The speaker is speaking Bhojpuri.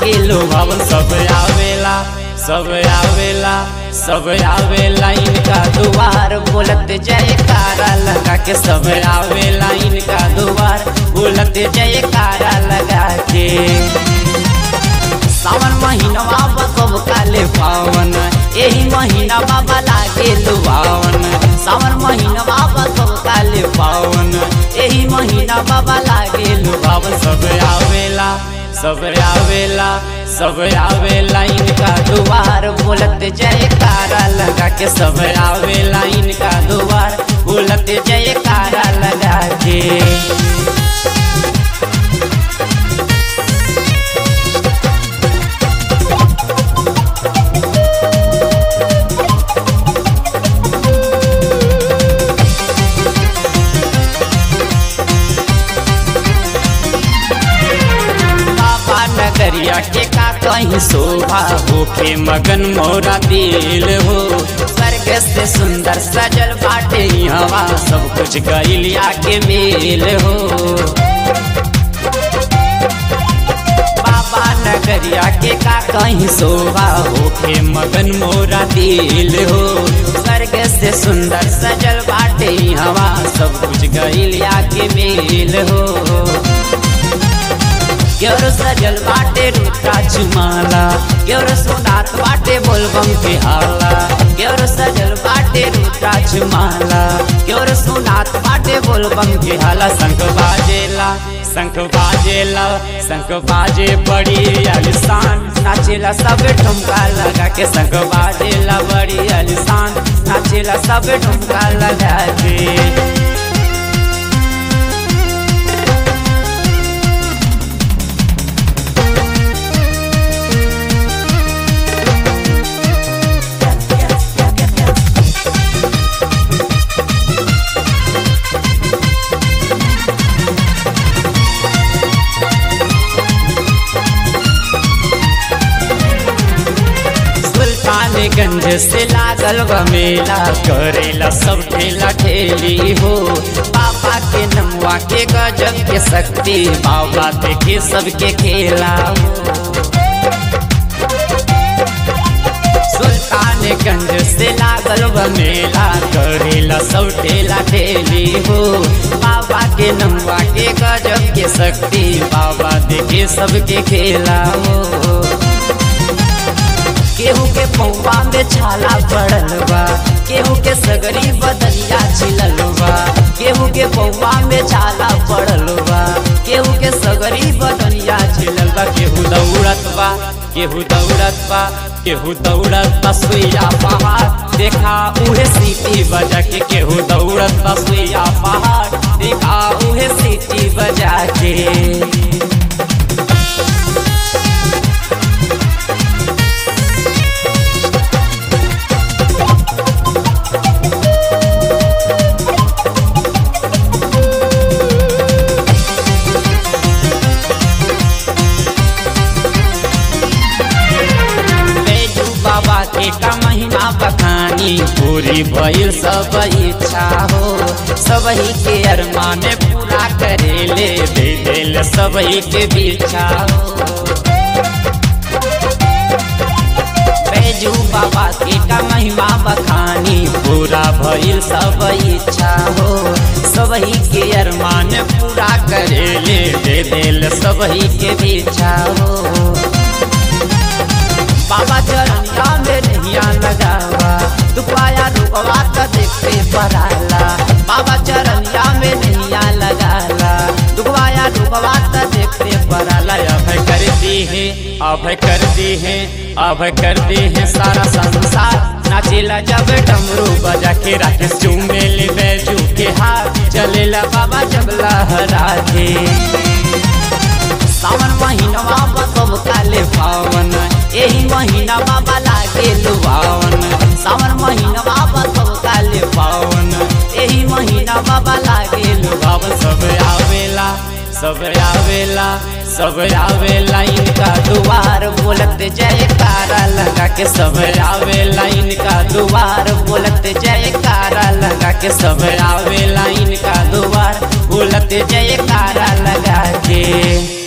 लागे लोभावन सब आवेला सब आवेला सब आवेला इनका दुआर बोलत जयकारा लगा के सब आवेला इनका दुआर बोलत जयकारा लगा के सावन महीनवा बकब काले पावन यही महीना बाबा लागे लुभावन सावन महीनवा बकब काले पावन यही महीना बाबा लागे लुभावन सब आवेला सब आवेला सब आवेला इनका दुआर बोलत जयकारा लगा के सब आवेला इनका दुआर बोलत जयकारा लगा के बाबा नगरिया के का कहीं शोभा होके मगन मोरा दिल हो स्वर्ग से सुंदर सजल बाटे हवा सब कुछ गैलिया के मेल हो बाबा नगरिया के का कहीं शोभा होके मगन मोरा दिल हो स्वर्ग से सुंदर सजल बाटे हवा सब कुछ गैलिया के मेल हो क्योर सजल बाटे रुद्राज माला क्योर सुनात बाटे बोलबम के हाला क्योर सजल बाटे रुद्राज माला क्योर सुनात बाटे बोलबम के हाला शंख बाजेला शंख बाजेला शंख बाजे बड़ी आलिशान नाचेला सब ठुमका लगा के शंख बाजेला बड़ी आलिशान नाचेला सब ठुमका लगा के सुल्तानगंज से लागल बा मेला करेला सब ठेला ठेली हो बाबा के नमुआ के गजब के शक्ति बाबा देखे सबके खेला हो सुल्तानगंज से लागल बा मेला करेला सब ठेला ठेली हो बाबा के नमुआ के गजब के शक्ति बाबा देखे सबके खेला हो केहू के पौवा में छाला पड़ल बा केहू के सगरी बदलिया छिलल बा केहू के पौवा में छाला पड़ल बा केहू के सगरी बदलिया छिलल बा केहू दौड़त बा केहू दौड़त बा केहू दौड़त बा सुइया पहाड़ देखा उहे सीटी बजा के केहू दौड़त बा सुइया पहाड़ देखा उहे सीटी बजा के बैजू बाबा के का महीना बखानी पूरी भइल सब इच्छा हो सबही के अरमान पूरा करेले दे दिल सबही के बिछा हो बैजू बाबा के का महिमा बखानी पूरा भइल सब इच्छा हो सबही के अरमान पूरा करेले दे दिल सबही के बिछा हो बाबा चरनिया में नैया लगावा दुपाया रुकवा तो देखते पराला बाबा चरनिया में नैया लगाला दुखवाया रुकवा तो देखते पराला अभय कर दी है अभय कर दी है अभय कर दी है सारा संसार नाचेला जब डमरू बजा के राकेश चूमेले बैजू के हाथ चलेला बाबा जब लहरा के सावन महीनवा बसब काले पावन यही महीना बाबा लागे लुभावन सावन महीनवा बसब काले पावन यही महीना बाबा लागे लुभावन सब आवेला सब आवेला सब आवेला इनका दुआर बोलत जयकारा लगा के सब आवेला इनका दुआर बोलत जयकारा लगा के सब आवेला इनका दुआर बोलत जयकारा लगा के